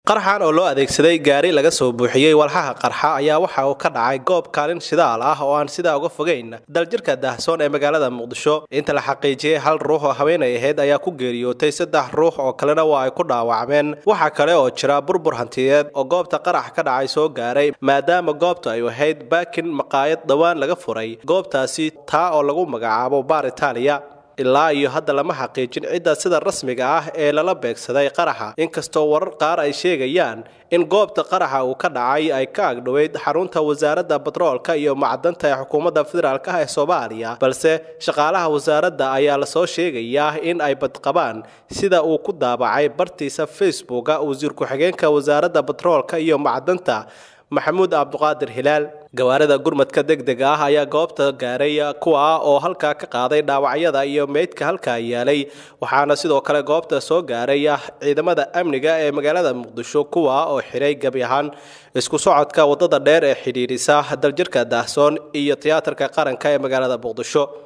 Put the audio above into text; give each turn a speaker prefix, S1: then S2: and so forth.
S1: qaraxan oo loo adeegsaday gaari laga soo buuxiyey walxaha qarxa ayaa waxa uu ka dhacay goob kaalin shidaal ah oo aan sidaa uga fogeyn daljirka daahsoon ee magaalada muqdisho inta la xaqiijiyey hal ruux oo haweenay ahayd ayaa ku geeriyootay saddex ruux oo kalena waa ay ku dhaawacmeen waxaa kale oo jira burbur hantiyeed oo goobta qarax ka dhacay soo gaaray maadaama goobtu ay ahayd baakin maqaayad dhowaan laga furay goobtaasi taa oo lagu magacaabo baar itaaliya ilaa iyo hadda lama xaqiijin cidda sida rasmiga ah ee lala beegsaday qaraxa inkastoo warar qaar ay sheegayaan in goobta qaraxa uu ka dhacay ay ka agdhoweyd xarunta wasaaradda batroolka iyo macdanta ee xukuumadda federaalk ah ee soomaaliya balse shaqaalaha wasaaradda ayaa lasoo sheegayaa in ay badqabaan sida uu ku daabacay bartiisa facebooka wasiir ku-xigeenka wasaaradda batroolka iyo macdanta maxamuud cabduqaadir hilaal gawaarida gurmadka degdega ah ayaa goobta gaaray kuwa oo halkaa ka qaaday dhaawacyada iyo meydka halkaa yaalay waxaana sidoo kale goobta soo gaaray ciidamada amniga ee magaalada muqdisho kuwa oo xiray gebi ahaan isku socodka wadada dheer ee xidhiidhisa daljirka daahsoon iyo tiyaatarka qaranka ee magaalada muqdisho